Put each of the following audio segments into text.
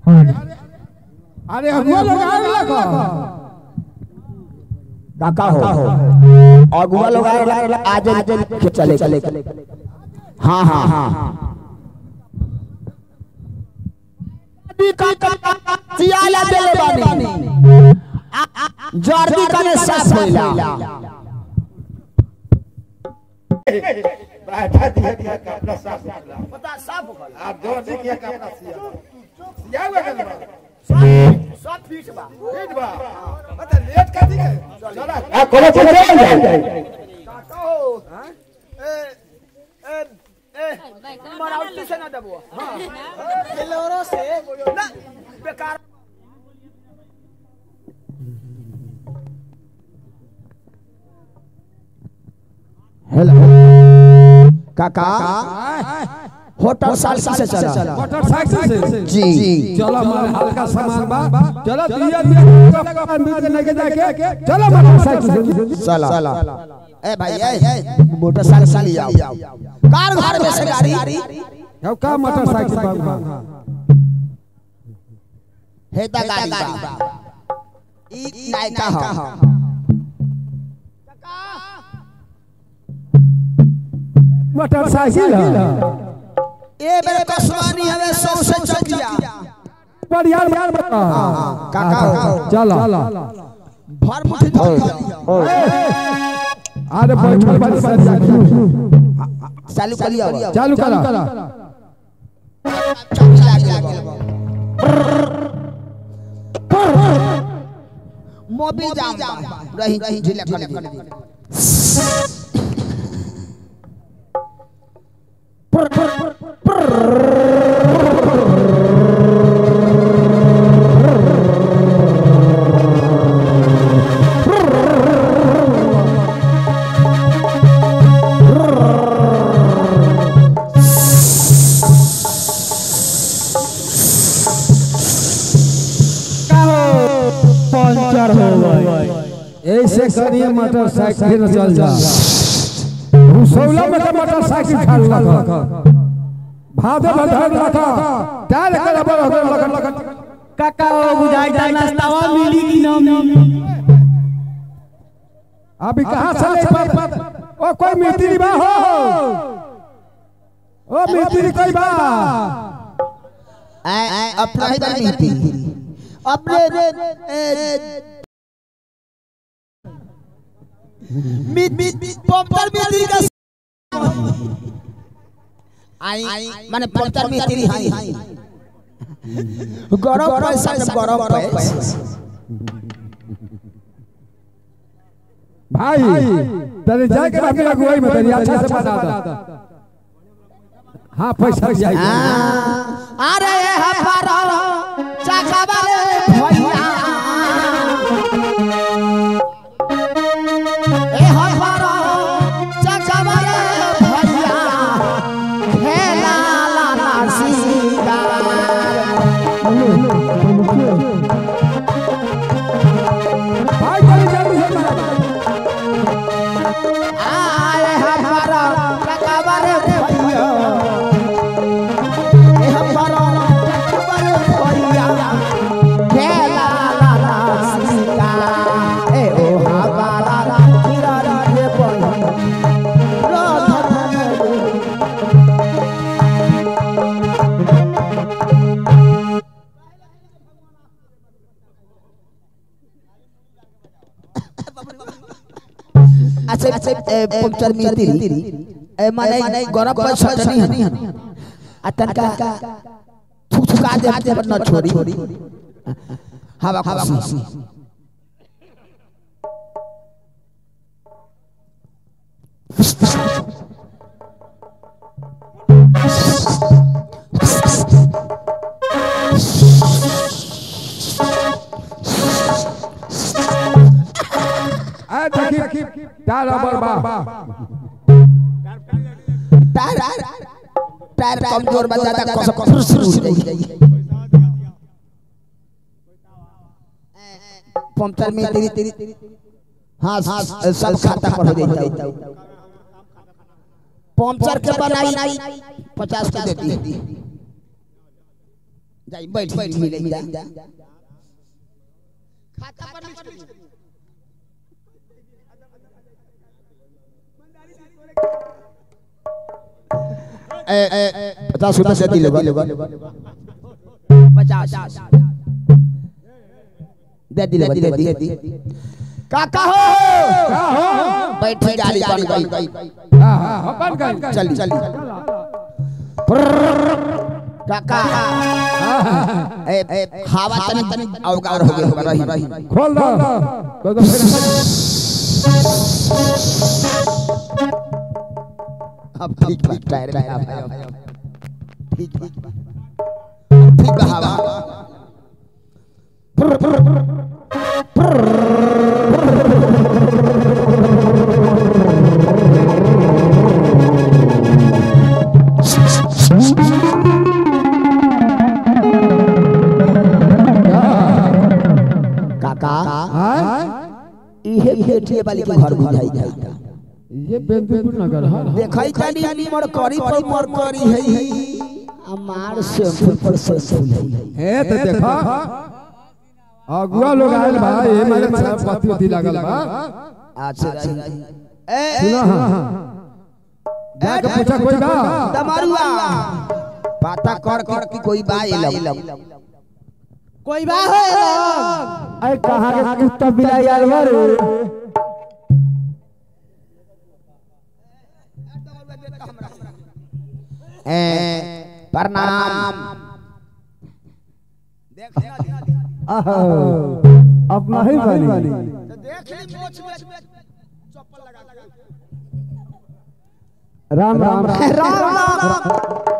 अरे अगुआ लोग आ लगा काका हो अगुआ लोग आज आज के चले चले हाँ हाँ हाँ सियाला देले बानी जर्दी कने साफ होइला बैठा दिया दिया कपड़ा साफ निकला पता साफ होखला आप जोर से किया कपड़ा सिया सिया हुआ कपड़ा सब फीट बा ठीक बा मतलब लेट कर दी चला आ कोनो चले जाए मराउती से ना दबो लोरो से ना बेकार हेलो काका होटल सालसी से चला मोटरसाइकिल से जी चलो हमारे हल्का सामान बा चलो दिया दिया कपड़ा मिल के लेके जाके चलो मोटरसाइकिल से चला चला ए भाई ए मोटरसाइकिल ले आओ कार घर में से गाड़ी अब का मोटरसाइकिल बाबू हे ता गाड़ी बा ई नायका ह मोटरसाइकिल है ए बेरे कसवानी हवे सौ से चकिया पर यार यार बता काका हो चलो भर मुट्ठी धर अरे बैठल बारी साथी चालू कर लिया चालू करा चाबी लाग गेल मोबिल जाम बा रही रही ढीला कर दी पंचर हो गई ऐसे करिए मोटरसाइकिल न चल जा उसौला में तो मोटरसाइकिल खाल लगा भादे भदर लगा टायर कर बड़ हो लगा लगा काका ओ बुझाई ता नाश्तावा मिली कि ना मिली अभी कहां से ले पात ओ कोई मिस्त्री बा हो ओ मिस्त्री कोई बा अपना ही बार मिलती अपने मित मित पंपर मिस्त्री का आई माने पंपर मिस्त्री हाई गरम पैसा जब गरम पैसा भाई तेरे जाके रख अगुवाई में तेरी अच्छा से बता दा हाँ पैसा जाए अरे हमारा चाचा वाले भैया ए हमारा चाचा वाले भैया खेला लाला सीगा भाई तेरी जल्दी से बता आए हमारा चाचा वाले भैया ए हमारा चाचा वाले भैया खेला लाला सीगा ए ओ हमारा हीरा रे बहिया अच्छा अच्छा पंक्चर मिलती ए माने गरम पर छटनी हनी आ तनका थुथुका दे पर न छोड़ी हवा खुशी आ देखी टायर बरबा टायर टायर कमजोर बन जाता कस कस टूट जाई पंक्चर में तेरी तेरी हाँ हाँ सब खाता पर हो जाता पंक्चर के बनाई पचास के देती जाई बैठ मिले जा ए ए पचास रुपया से दिले पचास दे दिले दे दे दे काका हो बैठ जाली बन गई हां हां बन गई चली चली काका ए ए हवा तनी तनी अवगार हो गया रही रही खोल दो तो तो फिर अब ठीक ठीक टायर में अब ठीक ठीक ठीक बा हवा काका हां इहे भेटिए वाली के घर बुझाई जाई ये बेंदुपुर नगर हां देखई जानी मरकरी पर मरकरी है हमार शैम्पू पर शैम्पू है हे तो देखा अगुआ लोग आयल बा ये मारे सब पति उती लागल बा अच्छा ए सुना हां जाके पूछा कोई बा तमारुआ पता कर कर कि कोई बा एलम कोई बा है अरे कहां के कुत्ता बिलाई यार मारे ए प्रणाम अपना ही बानी राम राम राम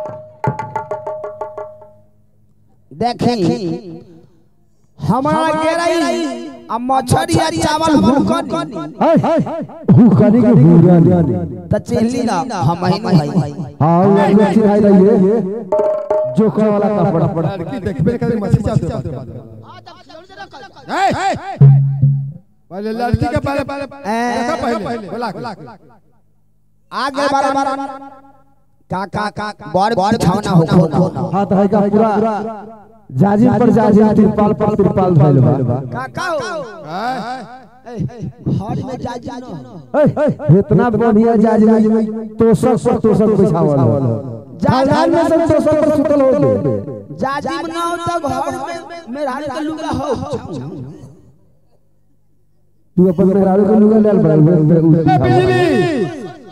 देखी हमारा गेरई आ मछरी आ चावल भूकनी भूखनी के भूरानी त चिल्ली ना हम ही भाई हां वो अच्छी भाई रही है जोकर वाला कपड़ा पड़ा लड़की देखबे करे मछली चाहते पहले लड़की के पहले पहले देखा पहले बोला आगे बार बार काका का बड़ बड़ छावना हो ना हाथ है का पूरा जाजिम पर जाजिम तिरपाल पर तिरपाल भइल बा काका हो घर में जा जा ना इतना बढ़िया जाजिम तोसक पर तोसक बिछावल हो जाजिम में सब तोसक पर सुतल हो जाजिम ना हो तो घर में मेरा के लुगा हो तू अपन मेहरारू के लुगा लेल बड़ा बिजली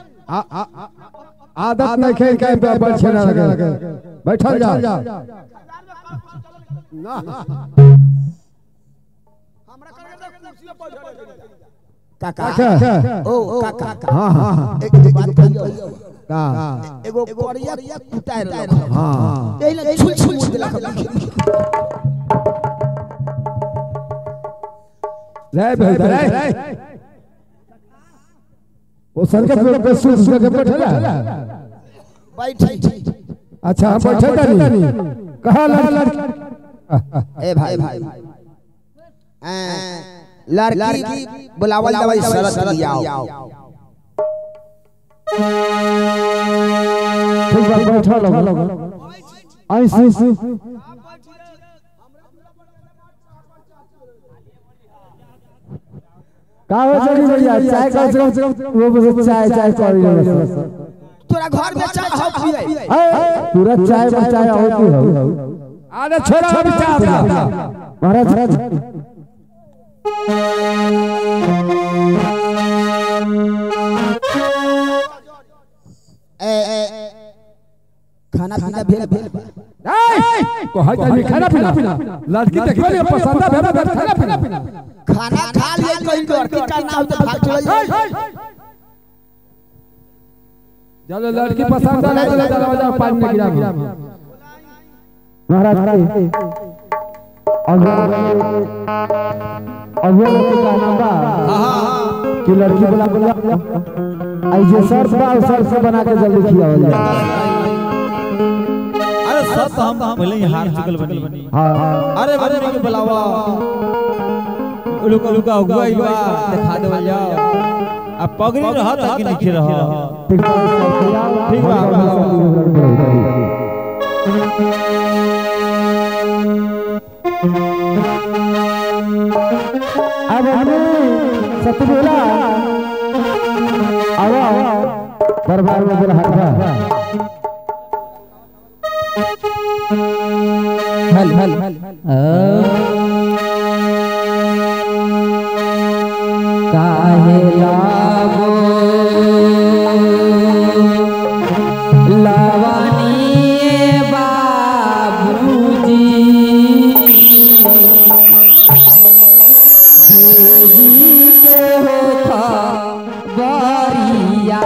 आदत नहीं खेल के पे पर छेना लगे बैठल जा काका ओ काका हां हां एक एक बात कहियो का एगो कोरिया कुत्ता रहो हां एले छुल छुल देला रे भाई रे वो सर के पे पे सुस के बैठला बैठ अच्छा हम बैठे नहीं कहा लड़की ए भाई भाई लड़की बुलावल दवाई शरत लियाओ ठीक बा बैठल हो ऐसे का हो जड़ी भैया चाय का से कम वो बस चाय चाय कर रही है तोरा घर में चाय हो पिए पूरा चाय में चाय होती है अरे छोरा अभी चाय महाराज महाराज ए खाना पीना भेल भेल को है जानी खाना पीना लड़की देखबे नहीं पसंद है भेबे भेबे खाना पीना खाना खा लिए कहीं लड़की का नाम तो भाग चल जब लड़की पसंद है तो दरवाजा पानी में गिरा महाराज अगर अगर का नाम बा कि लड़की बोला बोला आई जे सर बा सर से बना के जल्दी खियावल जाए अरे सब तो हम पहले ही हार चुकल बनी हां अरे बने के बुलावा लुका लुका हुआ ही बा दिखा दे जाओ अब पगड़ी रहा था कि नहीं रहा ठीक बा ठीक बा, ठीक बा अब हमने सतबोला आवा दरबार में बोला हटवा हल हल हल काहे लावो लावनी बाबूजी देवी के हो खबरिया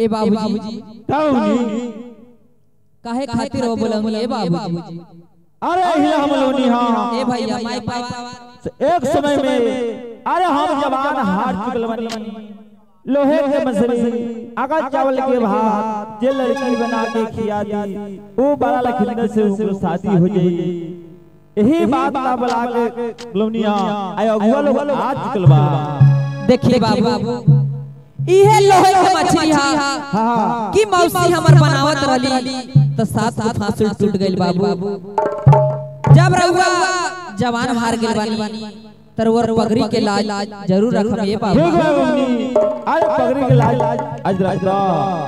ए बाबूजी ताऊनी काहे खातिर हो बोलंगी ए बाबूजी अरे हिला हम लोनी हां ए भैया माई पापा एक समय में अरे हम जवान हार चुकल बनी लोहे के मसरी अगर चावल के भात जे लड़की बना के खिया दी वो बड़ा लखिंदर से उनको शादी हो जाई यही बात का बुला के लोनिया आय अगुआ लोग आ चुकल बा देखिए बाबू इहे लोहे के मछली हा हां की मौसी हमर बनावत रहली तो सात को फांसुल टूट गइल बाबू जब रहुआ जवान हार गेल बानी तरवर पगड़ी के लाज जरूर रखम ये ठीक बाबू बा मम्मी अरे पगड़ी के लाज आज रात दा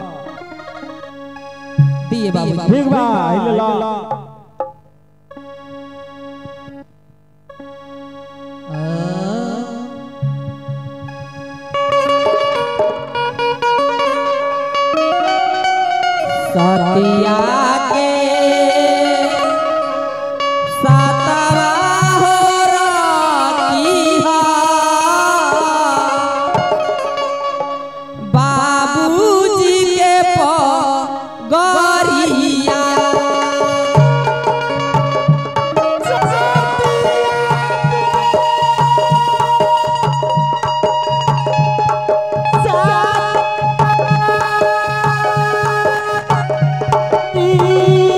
दिए बाबू ठीक बा हिला सतिया के सातवा हो रखिहा बाबूजी के पगरिया Thank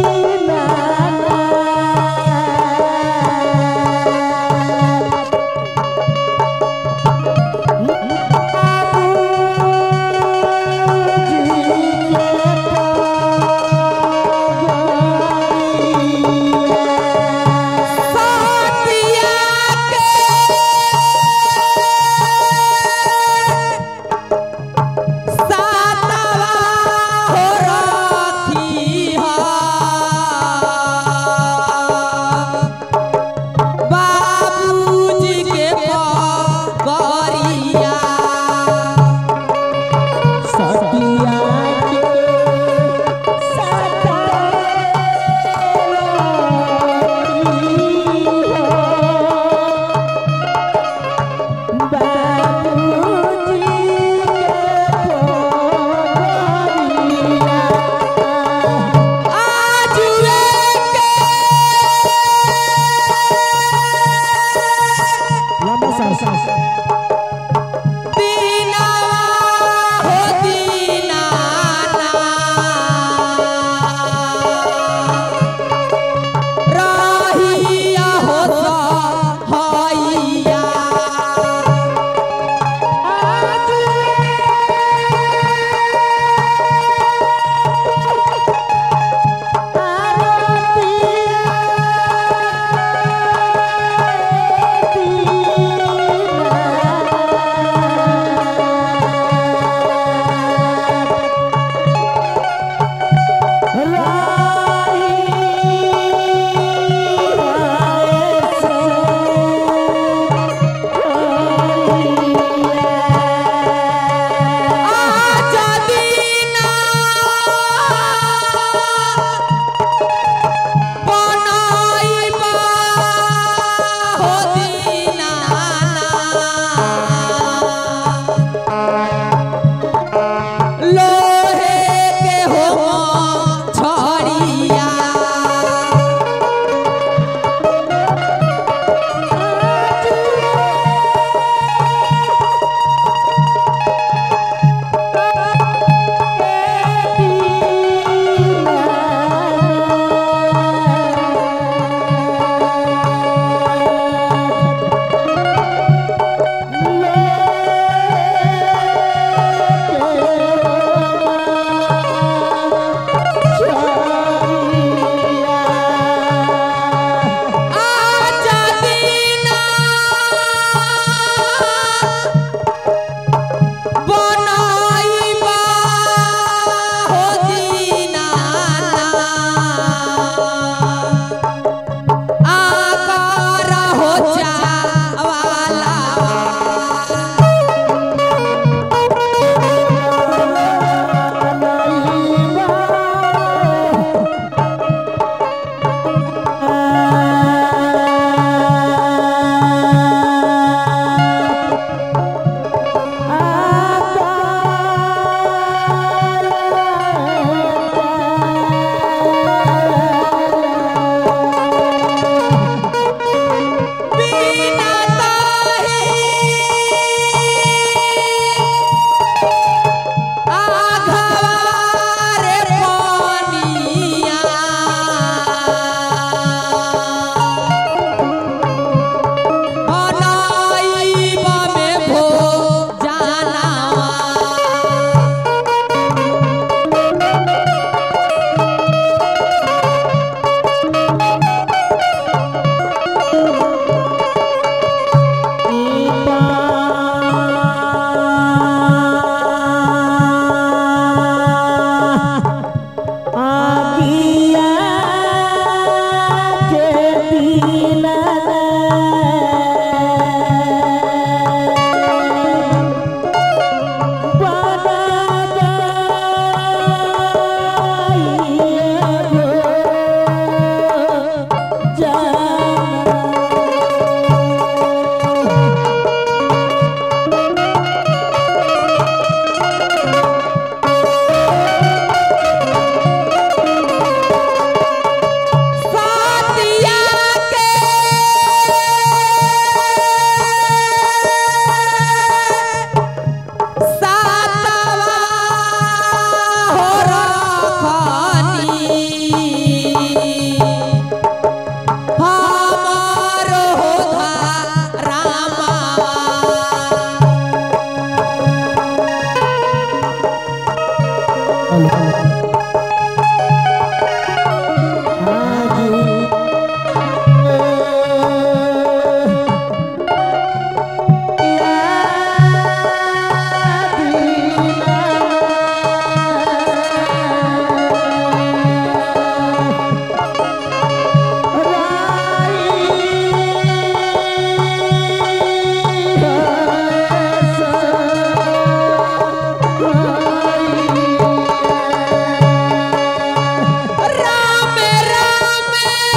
राम राम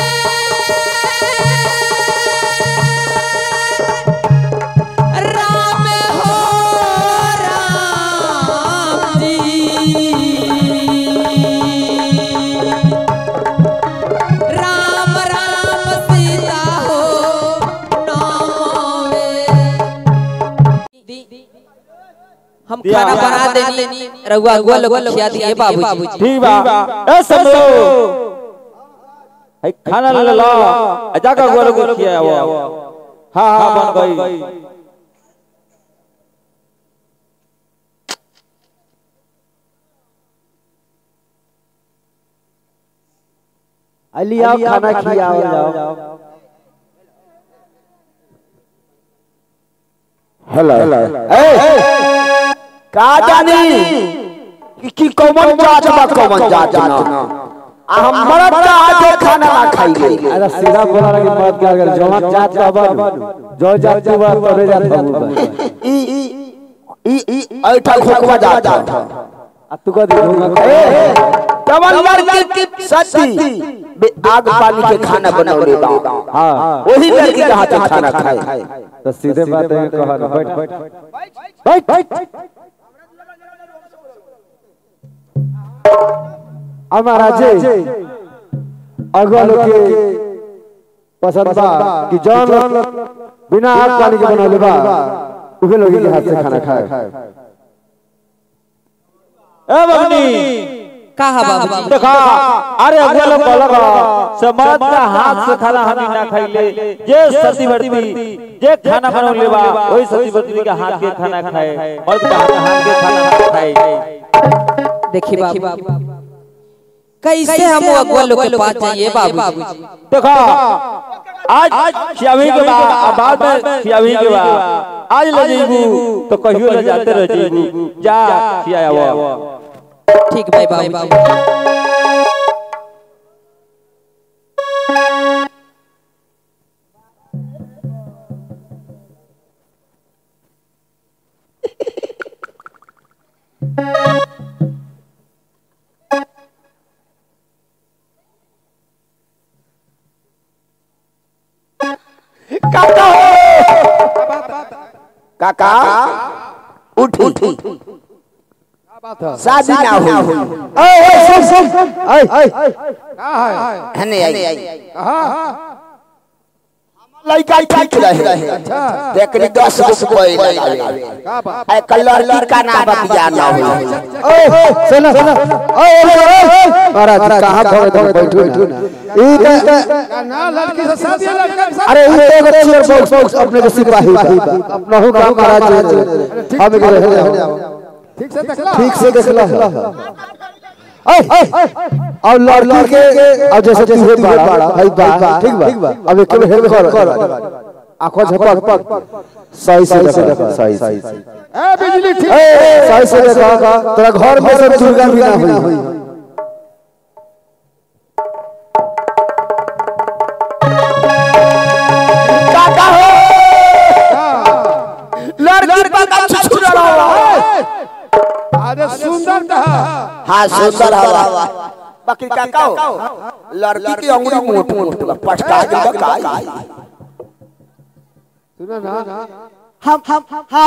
राम हो राम जी राम राम सीता हो नामे हम खाना बना देनी रउआ अगुआ लोग खिया दिए बाबूजी ठीक बा ए समझो है खाना ले लो अजा का गोल गोल किया वो हां हां बन गई अलिया खाना खियाओ जाओ हेलो ए का जानी कि की कौन जात बा कौन जात ना आ हम मरद का आके खाना ना खाइए अरे सीधा बोला लगी मत क्या कर जवान जात का बन जो जात तू बात करे जात हम ई ई ई ऐठा खोकवा जात आ तू का देखूंगा कमल लड़की की सती बे आग पानी के खाना बनौले बा हां वही लड़की के हाथ से खाना खाए तो सीधे बात है कहा ना बैठ बैठ बैठ हमारा जे अगल के पसंद बा कि जौन लोग बिना आग पानी के बनौले बा उहे लोग के हाथ से खाना खाए ए बबनी कहा बाबूजी देखा अरे अगुआ लोग बोलगा समाज का हाथ से खाना हम ना खाइले जे सती बर्ती जे खाना बनौले बा वही सती बर्ती के हाथ के खाना खाए मर्द का हाथ के खाना ना खाए देखिए बाबू कैसे हम अगुआ लोग के पास जाइए बाबूजी देखा आज खियावी के बाद बाद में खियावी के बाद आज ले जेबू तो कहियो ले जाते रह जेबू जा खियावा ठीक भाई बाबू काका उठ उठ शादी ना हुई ए सुन सुन ए हने आई लड़का ठीक रहे देखनी दस गो कोई लगावे ए कलर लड़का ना बतिया ना हुई ए सुन सुन ए महाराज कहां धोए धोए बैठू ना ई के ना लड़की से शादी है, लड़का के शादी अरे ये एगो चेयर बॉक्स बॉक्स अपने के सिपाही बा अपना हो काम महाराज हम के रहे ठीक से देखला ठीक से देख ला अब लड़की के अब जैसे तू है बड़ा भाई बा ठीक बा अब एक में हेल्प कर आंखों झपक सही से देखो सही सही ए बिजली ठीक ए सही से देखो तेरा घर में सब दुर्गा भी ना हुई काका हो लड़की पका छुछुरा रहा अरे सुंदर कहा हाँ सुंदर हवा बाकी काका हो लड़की की अंगुली मोट मोट बा, पटका के बका सुनो ना हम हम हाँ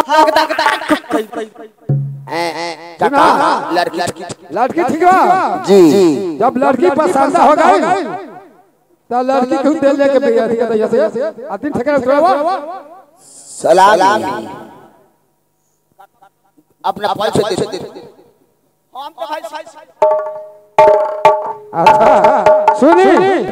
काका लड़की लड़की ठीक बा जी जब लड़की पसंद हो गई तो लड़की को दे लेके भैया ठीक है जैसे आदमी ठेका उतरवा सलाम अपना पैसे दे हम तो भाई अच्छा सुनी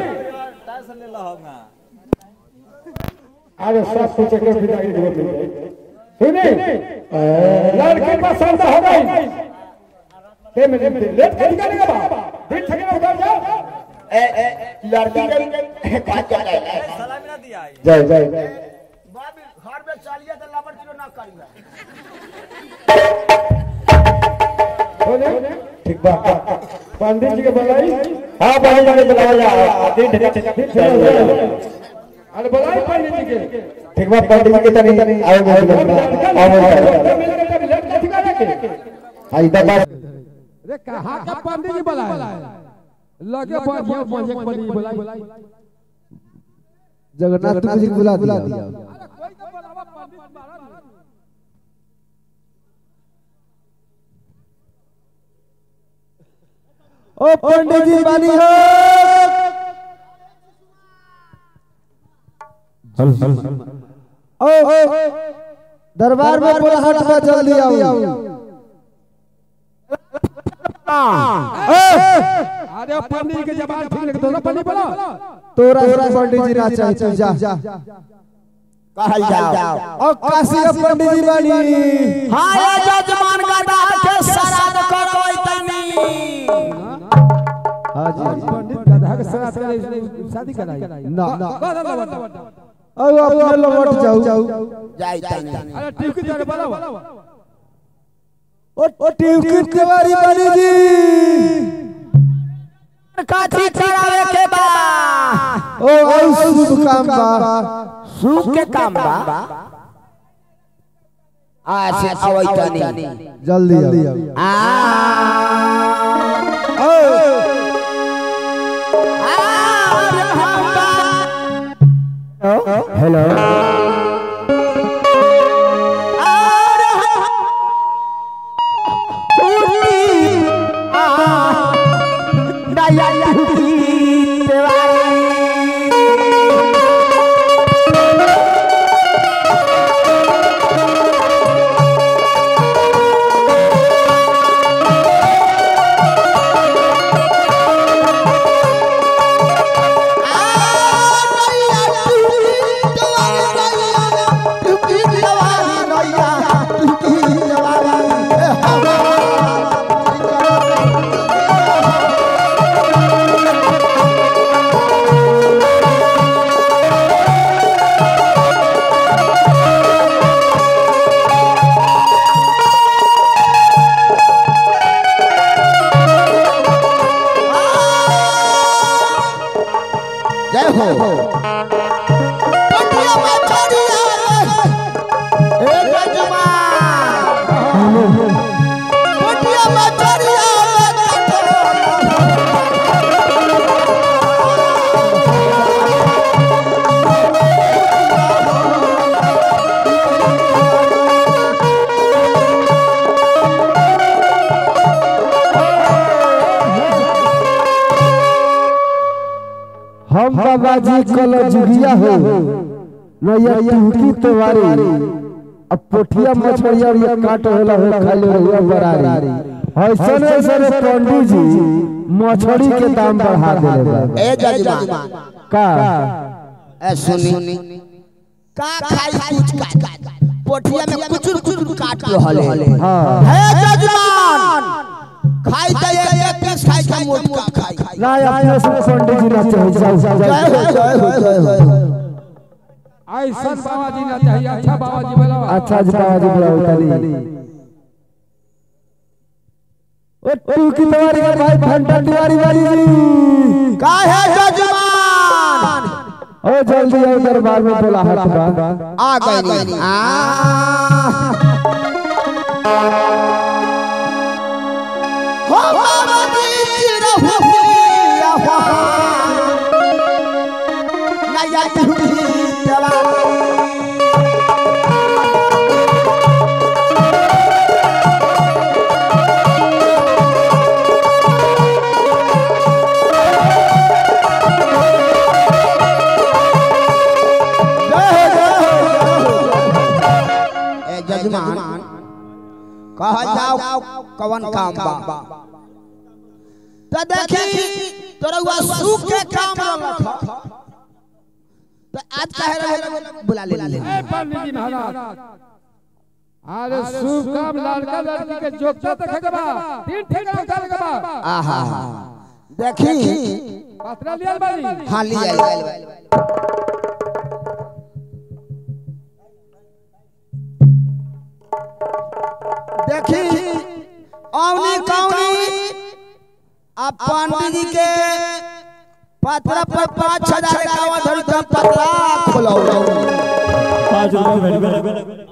अरे सब कुछ के विदाई दे सुनी लड़की पसंद हो गई छह मिनट में लेट कर निकालेगा बाबा दिन ठगेगा उधर जाओ ए ए लड़की के का चल रहा है सलामी ना दिया है जय जय बाबी घर में चलिए तो लबर किलो ना करिए बोले ठीक बा पंडित जी के बुलाई हां भाई जाने बुलाया जा दिन ठीक अरे बुलाई पंडित जी के ठीक बा पंडित जी के तनी आवे बोल आई दबा अरे कहाँ का पंडित जी बुलाए लगे बढ़िया बढ़िया पंडित जी बुलाए जगन्नाथ जी को बुला दिया ओ पंडित जी बानी हो ओ दरबार में बुलाहट बा जल्दी आओ अरे पंडित जी के जबान ठीक लगे तो पंडित बोलो तोरा से पंडित जी ना चाहे तू जा कहल जाओ ओ काशी के पंडित जी बानी हाँ ये जजमान का दाल के श्राद्ध करो तनी हां जी पंडित गधा के साथ करे शादी कराई ना बता बता ओ अपने लौट जाओ जाई तनी अरे ठीक है जाने बोलो ओ ओ ट्यूकिट तिवारी बानी जी काठी चढ़ावे के बा ओ और शुभ काम बा सुख के काम बा आ से आवई तनी जल्दी आओ आ ओ हेलो जय हो हम बाबा जी कल जुगिया हो नैया टूकी तवारी अब पोठिया मछलिया ये काट होला हो खाले रहुआ बरारी ऐसन ऐसन पंडित जी मछली के दाम बढ़ा देले बा ए जजमान का ए सुनी का खाई कुछ काट पोठिया में कुछ कुछ काट रहले हां हे जजमान खाई त एक एक पीस खाई का मोटका खाई ना अपने से पंडित जी ना चाहे जाओ जय हो जय हो जय हो ऐसा बाबा जी ना चाहिए अच्छा बाबा जी बोलो अच्छा जी बाबा जी बुलाओ तनी ओ टूकी तवारी के भाई फंटा तिवारी वाली जी का है जजमान ओ जल्दी आओ दरबार में बुलाहट बा आ गई आ हो बाबा जी चिरहु पिया नया टूटी चला ए जजमान कहा जाओ कवन काम बा त देखी तोरा हुआ सुख के काम रख त आज कहे रहे बुला ले ले ए पंडित जी महाराज अरे शुभ काम लड़का लड़की के जोगता देखे के बा तीन ठेका उतारे के बा आहा देखी पत्रा लियल बानी हाँ लिया देखी औनी कौनी अब पंडित जी के पत्र पर पाँच हजार इक्यावन धरी तब पत्रा खोलो पाँच रुपये भेट भेट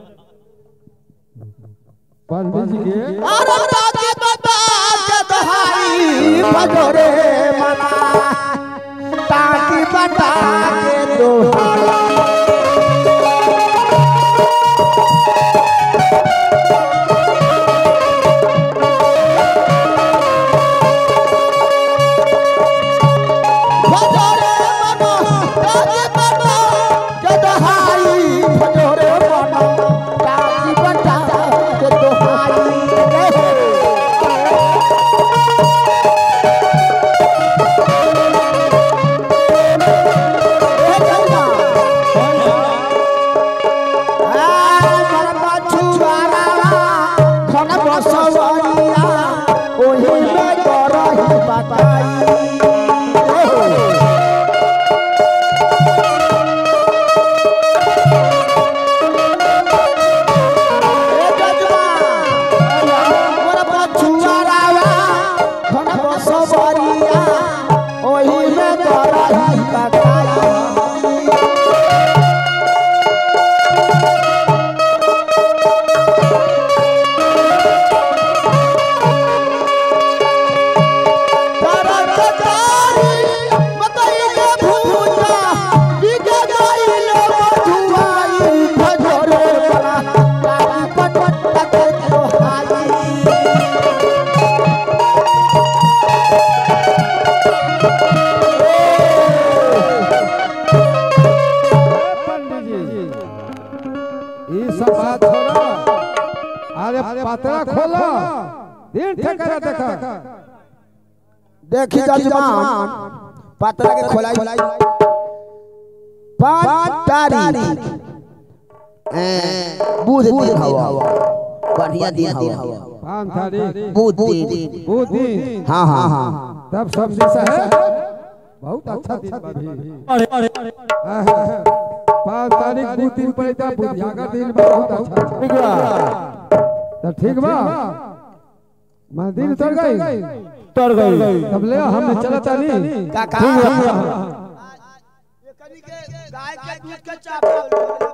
पंडित जी के अरे ताके बता के दहाई भजोरे मना ताकी बता के दो भजोरे मना ताकी बता के दहाई भजोरे मना ताकी बता के दोहाई ओही में करही पकाई पंडित जी ये सब बात छोड़ो अरे पत्रा खोलो तीन ठेका देखा देखी जजमान पत्रा के खोलाई पांच तारीख ए, बुध दिन हवा बढ़िया दिन हवा पाँच तारीख बुध दिन वो दिन हाँ हाँ हाँ तब सब दिशा है बहुत अच्छा दिन बा भी अरे अरे अरे पाँच तारीख दू दिन पड़े था बुधिया दिन बा बहुत अच्छा ठीक बा तो ठीक बा मैं दिन उतर गई तर गई तब ले हम चला चली काका गाय के दूध के चावल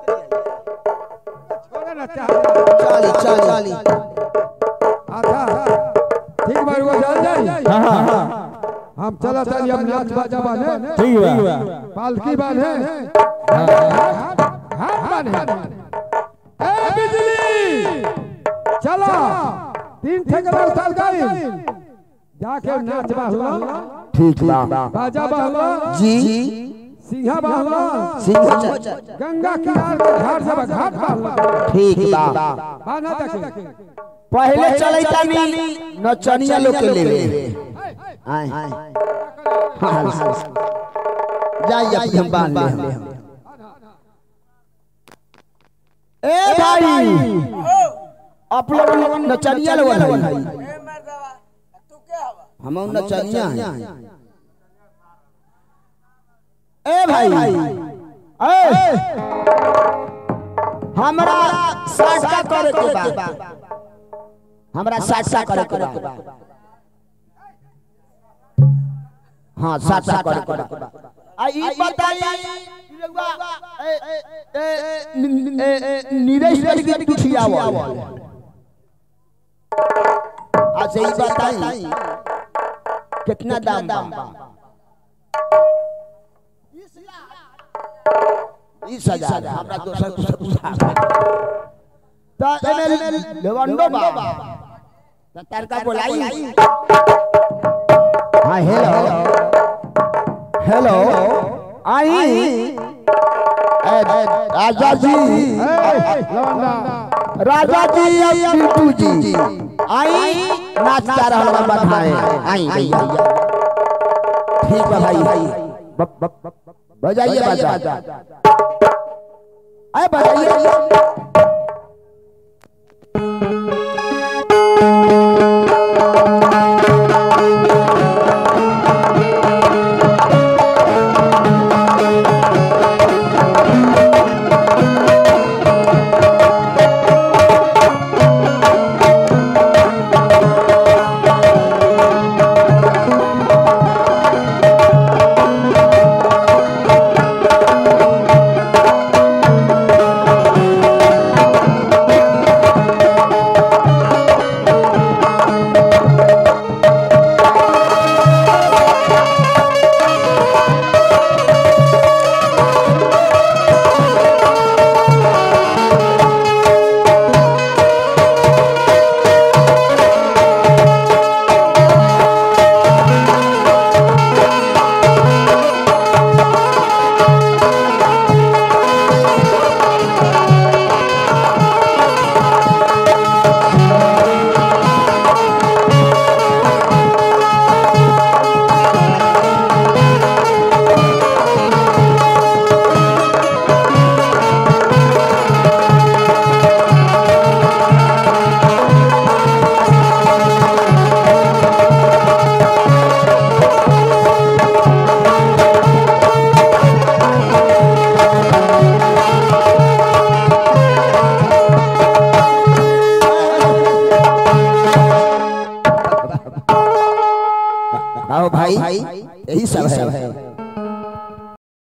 छोड़ा ना चली चली आधा ठीक बा रुआ जान जाई हम चला चली हम नाच बाजा बाने ठीक बा पालकी बाने हाथ बाने ए बिजली चलो तीन ठेकरा उतार गई जाके नाच बाहला ठीक बा बाजा बाहला जी सिंहा बाहला सिंह गंगा किनार के घाट से घाट बाहला ठीक बा बाना देखे पहले चले तानी नचनिया लोग के लेवे आए हाँ, जाइए अभी हम बांध ले हम ए भाई आप लोग नचनिया लोग हैं हम नचनिया हैं ए भाई ए हमरा साटा करे के बा हमरा साटा करे के बा हाँ साटा करे के बा आ ई बताई नीरज के दुखियावा अच्छा ई बताई कितना दाम बा बीस हजार हमरा दोसर दोसर पूछा त एमे लेवंडो बा त तरका बोलाई हां हेलो हेलो आई ए, राजा जी राजा जी या पिंटू जी आई नाच जा रहल बा बधाए आई भैया ठीक बा भाई बप बप बजाइए बाजा अरे बजाइए आओ भाई यही सब है